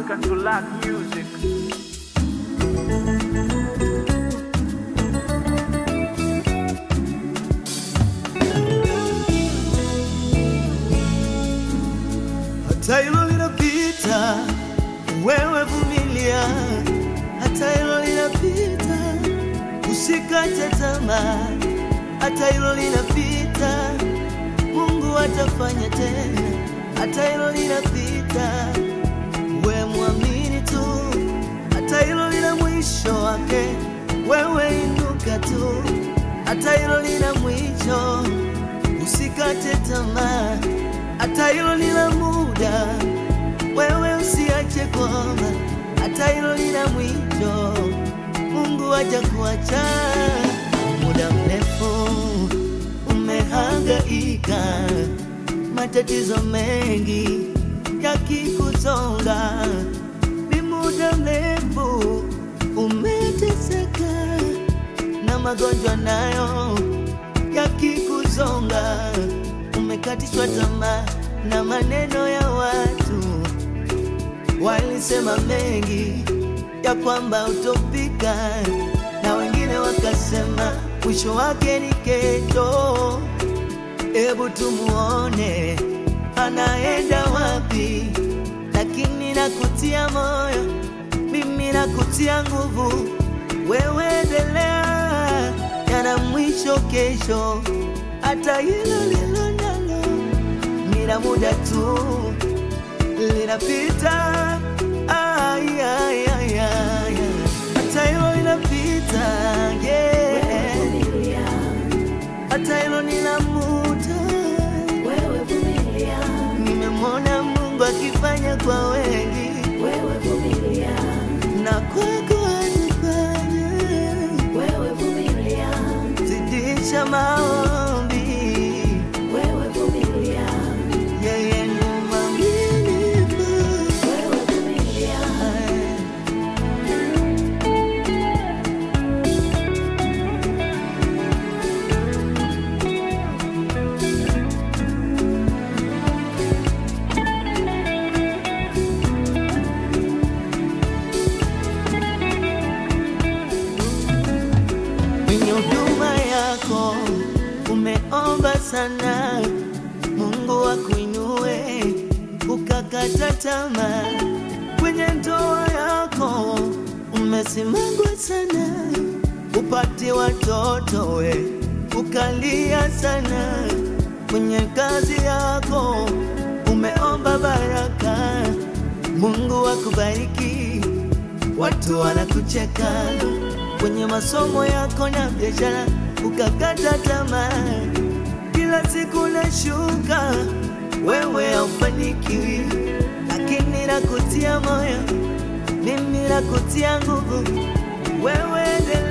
African to lack music. hata hilo linapita, wewe vumilia, hata hilo linapita, usikate tamaa, hata hilo linapita, Mungu atafanya tena, hata hilo linapita, we mwamini tu, hata hilo lina mwisho wake, wewe inuka tu, hata hilo lina mwisho, usikate tamaa, hata hilo lina muda, wewe usiache kuomba, hata hilo lina mwisho, Mungu hajakuacha muda mrefu umehangaika, matatizo mengi yakikusonga, ni muda mrefu umeteseka na magonjwa nayo yakikusonga, umekatishwa tamaa na maneno ya watu walisema mengi ya kwamba utopika, na wengine wakasema mwisho wake ni kesho. Hebu tumuone anaenda wapi, lakini nakutia moyo, mimi nakutia nguvu, wewe endelea, yana mwisho kesho, hata hilo lilo nalo ni la muda tu linapita, ay, ay, ay, ay. hata hilo linapita, yeah. hata hilo ni la muda. Wewe vumilia, Nimemwona Mungu akifanya kwa wengi wewe vumilia, na kwako atafanya. wewe vumilia, Zidisha maombi, wewe vumilia, yeye ni mwaminifu. wewe vumilia, kwenye huduma yako umeomba sana, Mungu akuinue ukakata tamaa. Kwenye ndoa yako umesimangwa sana, upate watoto we ukalia sana. Kwenye kazi yako umeomba baraka, Mungu akubariki watu wanakucheka kwenye masomo yako na biashara, ukakata tamaa, kila siku nashuka, wewe haufanikiwi, lakini nakutia moyo, mimi nakutia nguvu, wewe endelea.